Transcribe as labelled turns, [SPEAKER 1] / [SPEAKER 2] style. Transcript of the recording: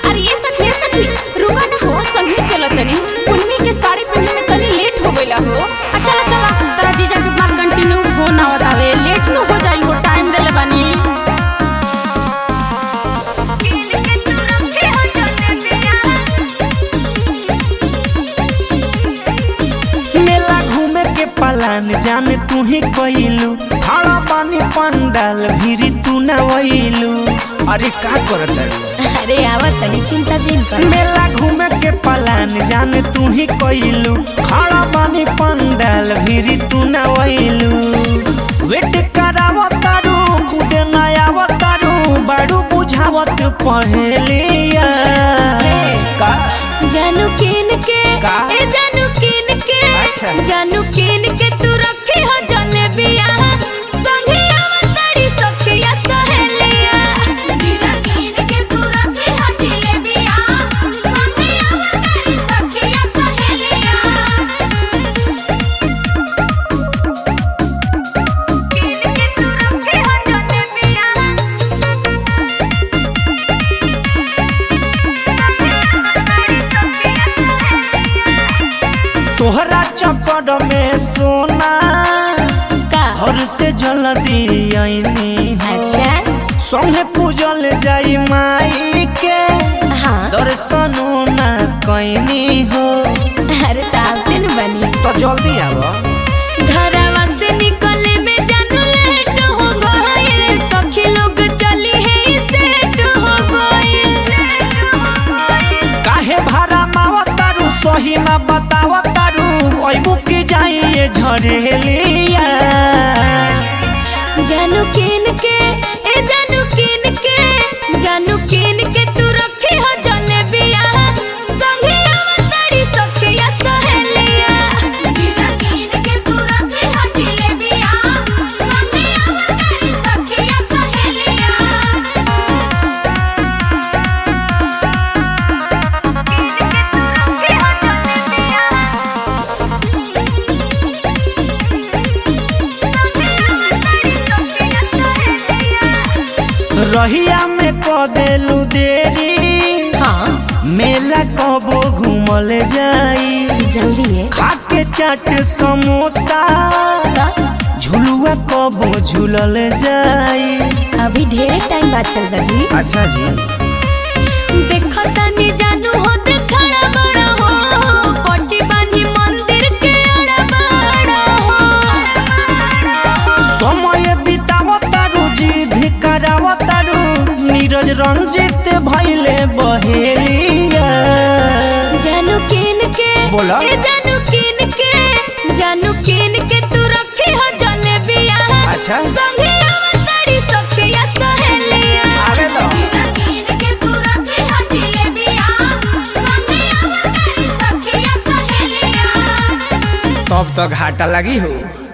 [SPEAKER 1] अरे ये सखी ये सखी रुका ना हो संगे चला तनी कुन्मी के साड़ी पहने में तनी लेट हो गइला हो आ चला चला तेरा जीजा के बात कंटिन्यू फोन आवत आवे लेट न हो जाई हो टाइम देले बानी
[SPEAKER 2] मेला घूमे के पलान जाने तू ही कइलू खड़ा पानी पंडाल भीरी तू न वइलू अरे का करत है
[SPEAKER 1] अरे आवत तनी चिंता जिन कर
[SPEAKER 2] मेला घूमे के पलान जाने तू ही कइलू खड़ा पानी पंडाल भीरी तू न वइलू वेट करावत तारू खुदे न आवत तारू बाड़ू बुझावत पहलिया का
[SPEAKER 1] जानू किन के
[SPEAKER 2] का?
[SPEAKER 1] ए जानू किन के
[SPEAKER 2] अच्छा।
[SPEAKER 1] जानू किन के तू रखी हो जलेबिया संगे आवतड़ी सखिया सहेलिया जीजा किन के तू रखी हो जलेबिया संगे आवतड़ी सखिया सहेलिया
[SPEAKER 2] तोहरा चक्कर में सोना
[SPEAKER 1] का
[SPEAKER 2] घर से जल्दी आईनी हो
[SPEAKER 1] अच्छा
[SPEAKER 2] संगे पूजल जाई माई के
[SPEAKER 1] हाँ
[SPEAKER 2] दर्शनो ना कैनी हो
[SPEAKER 1] अरे तावते न बनी
[SPEAKER 2] तो जल्दी आव
[SPEAKER 1] घरवा से निकले में जानू लेट हो गइल सखी लोग चली है सेट हो गइल
[SPEAKER 2] काहे भाड़ा मावतारू सही ना बतावतारू अइबू की जाई ये झरेलिया
[SPEAKER 1] जानू किन के ए जानू किन के जानू किन के तू रखी हो जलेबिया संगे आवतड़ी सखिया सहेलिया जीजा किन के तू रखी हो जलेबिया संगे आवतड़ी सखिया सहेलिया
[SPEAKER 2] रहिया में क देलू देरी
[SPEAKER 1] हाँ
[SPEAKER 2] मेला कबो घूमल जाई
[SPEAKER 1] जल्दी है
[SPEAKER 2] खा के चाट समोसा झुलुआ कबो झूलल जाई
[SPEAKER 1] अभी ढेर टाइम बाद चल बजी
[SPEAKER 2] अच्छा जी
[SPEAKER 1] देखो तनी जानू हो देखड़ा बड़ा हो पट्टी बानी मंदिर के अड़ा बड़ा हो
[SPEAKER 2] समय बितावतारू जिद करावतारू नीरज रंजित भैले बहेलिया
[SPEAKER 1] जानू किन के
[SPEAKER 2] बोला।
[SPEAKER 1] ए जानू किन के जानू किन के तू रखी हो जलेबिया
[SPEAKER 2] अच्छा।
[SPEAKER 1] संगे आवतड़ी सखिया सहेलिया
[SPEAKER 2] आवे दो।
[SPEAKER 1] जीजा किन के तू रखी हो जलेबिया संगे आवतड़ी सखिया सहेलिया
[SPEAKER 2] तब तो घाटा लगी हो